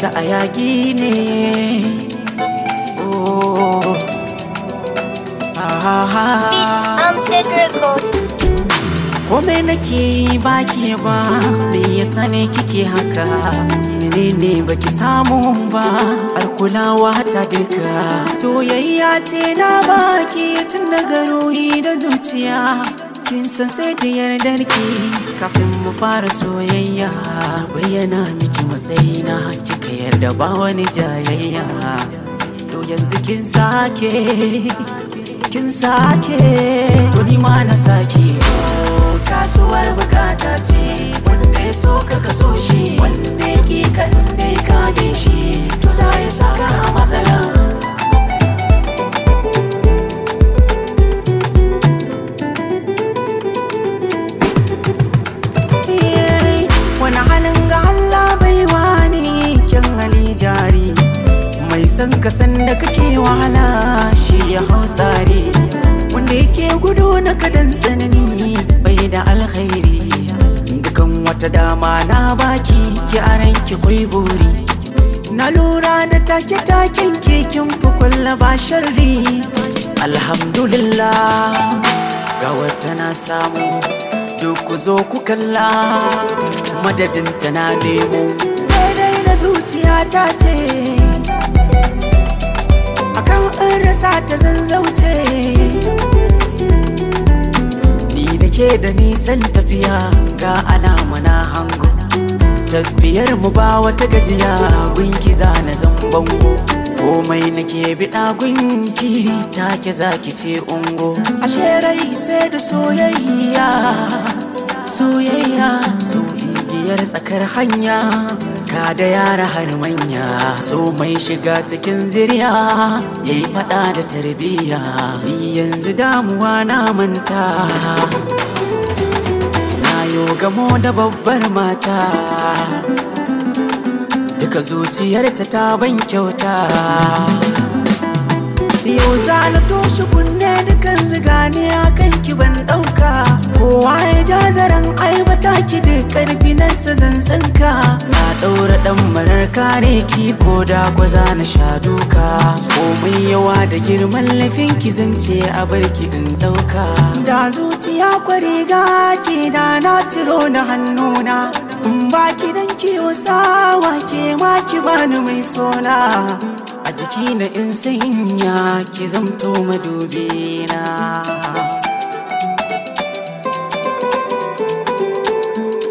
ta a yaƙi ne oh Beats ah Amted Records. Kome nake yi baki ba me yasa ne kike haka menene baki samu ba har kulawa ta duka soyayya ce na baki tun daga ruhi da zuciya kin san sai da yardar ki kafin mu fara soyayya bayyana miki matsayina kika yarda ba wani jayayya to yanzu kin sake kin sake to ni ma na sake so kasuwar bukata ce wanda ya so ka kaso shi wanda ya ki ka inda ya kame shi to za ya saka a matsala Eh, wani halin ga Allah bai wani kyan hali jari mai son ka san da kake wahala shi ya hau tsari wanda yake gudu na kadan tsanani bai da alkhairi dukan wata dama na baki ki aran ki kwai buri na lura da take-taken kekin fi kulla ba sharri alhamdulillah ga wata na samu duk ku zo ku kalla madadin ta na nemo daidai da zuciya ta ce akan an rasa ta zanzauce ni da ke da nisan tafiya ga alama na hango tafiyar mu ba wata gajiya gunki za na bango komai nake biɗa gunki take zaki ce ungo ashe rai sai da soyayya soyayya so igiyar tsakar hanya ka da yara har manya so mai shiga cikin ziriya yayi fada da tarbiyya ni yanzu damuwa na manta na yo gamo da babbar mata duka zuciyarta ta ban kyauta yau za na toshe kunne dukan zigani a kan ki ban ɗauka kowa ya ja zaren aibata ki da karfi na zanzanka na ɗaura ɗan marar kare ki ko da gwaza na sha duka komai yawa da girman laifin ki zance a barki in ɗauka da zuciya kwariga ce da na ciro na hannuna in baki dan kiwo sawa ke ma ki bani mai sona a jiki na in sanya ki zamto madubina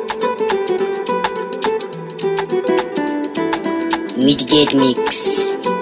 Midgate Mix.